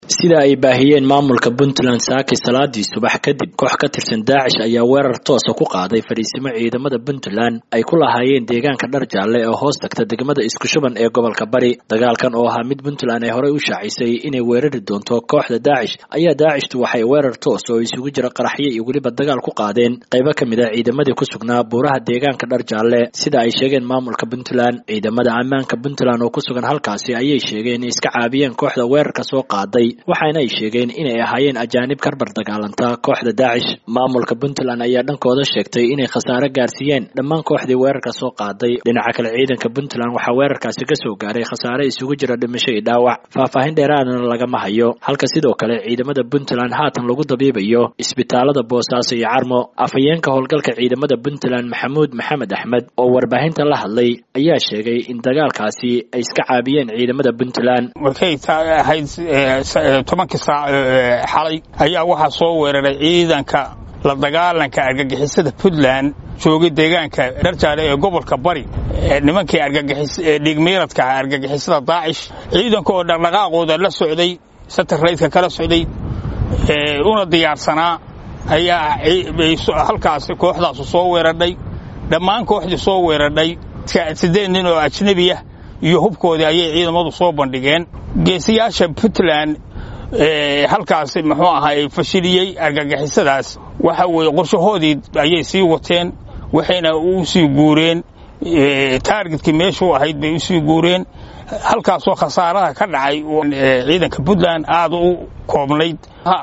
sida ay baahiyeen maamulka puntland saaki salaadii subax kadib koox ka tirsan daacish ayaa weerar toosa ku qaaday fadhiisimo ciidamada puntland ay ku lahaayeen deegaanka dhar jaalle oo hoos tagta degmada iskushuban ee gobolka bari dagaalkan oo ahaa mid puntland ay horey u shaacisay inay weerari doonto kooxda daacish ayaa daacishtu waxay weerar toos oo isugu jira qaraxyo iyo weliba dagaal ku qaadeen qaybo ka mid a ciidamadii ku sugnaa buuraha deegaanka dhar jaalle sida ay sheegeen maamulka puntland ciidamada ammaanka puntland oo ku sugan halkaasi ayay sheegeen inay iska caabiyeen kooxda weerarka soo qaaday waxaana ay sheegeen inay ahaayeen ajaanib karbar dagaalanta kooxda daacish maamulka puntland ayaa dhankooda sheegtay inay khasaare gaarsiiyeen dhammaan kooxdii weerarka soo qaaday dhinaca kale ciidanka puntland waxaa weerarkaasi ka soo gaaray khasaare isugu jira dhimasho iyo dhaawac faahfaahin dheeraadana lagama hayo halka sidoo kale ciidamada puntland haatan lagu dabiibayo isbitaalada boosaaso iyo carmo afhayeenka howlgalka ciidamada puntland maxamuud maxamed axmed oo warbaahinta la hadlay ayaa sheegay in dagaalkaasi ay iska caabiyeen ciidamada puntland markay ahayd tobankii saac xalay ayaa waxaa soo weeraray ciidanka la dagaalanka argagixisada puntland joogay deegaanka dharjaale ee gobolka bari nimankii dhiigmiiradka ah argagixisada daacish ciidanka oo dhaqdhaqaaqooda la socday sataraydka kala socday una diyaarsanaa ayaa halkaas kooxdaasu soo weeradhay dhammaan kooxdii soo weeradhay siddeed nin oo ajnebi ah iyo hubkoodii ayay ciidamadu soo bandhigeen geesiyaasha puntland halkaas muxuu ahaa fashiliyey argagixisadaas waxa weeye qorshahoodii ayay sii wateen waxayna u sii guureen taargetkii meeshuu ahayd bay u sii guureen halkaasoo khasaaraha ka dhacay ciidanka puntland aad u koobnayd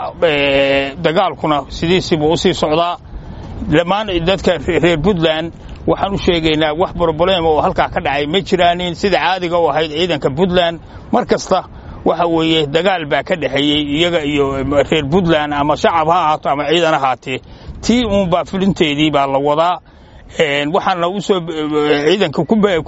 dagaalkuna sidiisiibuu u sii socdaa dhammaan dadka reer puntland waxaan u sheegaynaa wax broblem oo halkaa ka dhacay ma jiraanin sida caadiga u ahayd ciidanka puntland mar kasta waxa weeye dagaal baa ka dhexeeyey iyaga iyo reer puntland ama shacab ha ahaato ama ciidan ahaatee tii uunbaa fulinteedii baa la wadaa waxaana usoo ciidanka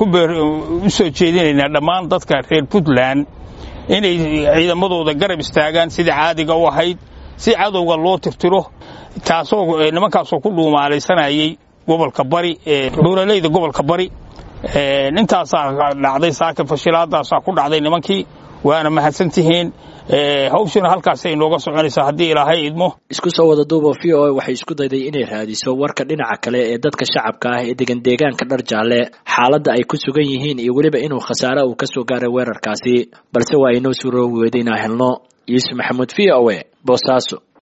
u soo jeedinaynaa dhammaan dadka reer puntland inay ciidamadooda garab istaagaan sida caadiga u ahayd si cadowga loo tirtiro taasoo nimankaasoo ku dhuumaalaysanayay gobolka bari buuraleyda gobolka bari intaasaa dhacday saaka fashilaadaasaa ku dhacday nimankii waana mahadsantihiin hawshuna halkaasay nooga soconaysaa haddii ilaahay idmo isku soo wada duuba v o a waxay isku dayday inay raadiso warka dhinaca kale ee dadka shacabka ah ee degan deegaanka dhar jaalle xaaladda ay ku sugan yihiin iyo weliba inuu khasaare uu ka soo gaaray weerarkaasi balse waa inoo suuroobi weyda inaa helno yuusuf maxamuud v o a boosaaso